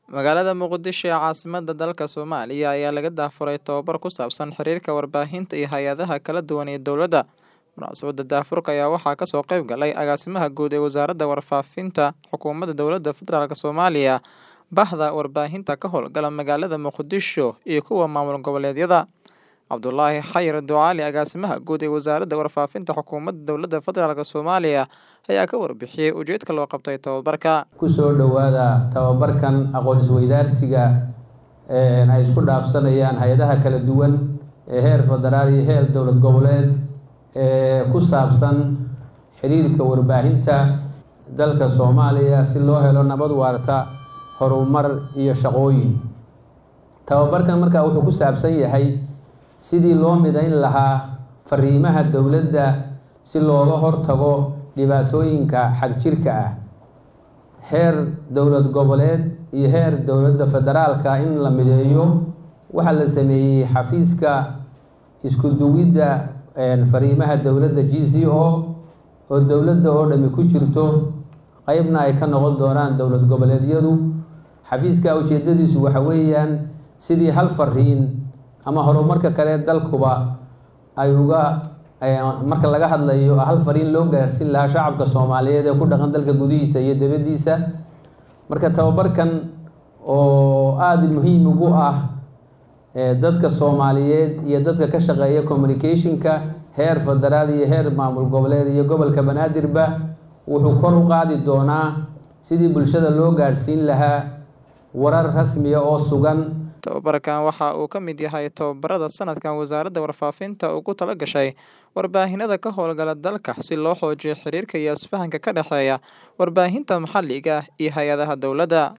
Magaalada Muqdisho ee caasimadda dalka Soomaaliya ayaa laga daafuray tababar ku saabsan xiriirka warbaahinta iyo hay'adaha kala duwan ee dowladda. Munaasabadda daafurka ayaa waxaa kasoo qayb galay Agaasimaha Guud ee Wasaaradda Warfaafinta Xukuumadda Dowladda Federaalk Soomaaliya, Bahda Warbaahinta ka howlgala magaalada Muqdisho iyo kuwa maamul goboleedyada. Cabdulaahi Khayr Ducaale Agaasimaha Guud ee Wasaaradda Warfaafinta Xukuumadda Dowladda Federaalk Soomaaliya ayaa ka warbixiyay ujeedka loo qabtay tababarka. kusoo dhowaada tababarkan aqoon isweydaarsiga ay isku dhaafsanayaan hay-adaha kala duwan ee heer federaal iyo heer dowlad goboleed ee ku saabsan xiriirka warbaahinta dalka soomaaliya si loo helo nabad waarta horumar iyo shaqooyin tababarkan markaa wuxuu ku saabsan yahay sidii loo midayn lahaa fariimaha dowladda si looga hortago dhibaatooyinka xagjirka ah heer dowlad goboleed iyo heer dowladda federaalka in la mideeyo waxaa la sameeyey xafiiska isku duwidda fariimaha dowladda g c o oo dowladda oo dhami ku jirto qeybna ay ka noqon doonaan dowlad goboleedyadu xafiiska ujeedadiisu waxa weeyaan sidii hal fariin ama horumarka kale dalkuba ay uga marka laga hadlayo hal fariin loo gaarsiin lahaa shacabka soomaaliyeed ee ku dhaqan dalka gudihiisa iyo dibaddiisa marka tababarkan oo aada muhiim ugu ah dadka soomaaliyeed iyo dadka ka shaqeeya communicationka heer federaal iyo heer maamul goboleed iyo gobolka banaadirba wuxuu kor u qaadi doonaa sidii bulshada loo gaarsiin lahaa warar rasmiya oo sugan tababarkan waxa uu ka mid yahay tababarada sanadkan wasaaradda warfaafinta ugu tala gashay warbaahinada ka howlgala dalka si loo xoojiyo xiriirka iyo isfahanka ka dhexeeya warbaahinta maxalliga iyo hay-adaha dowladda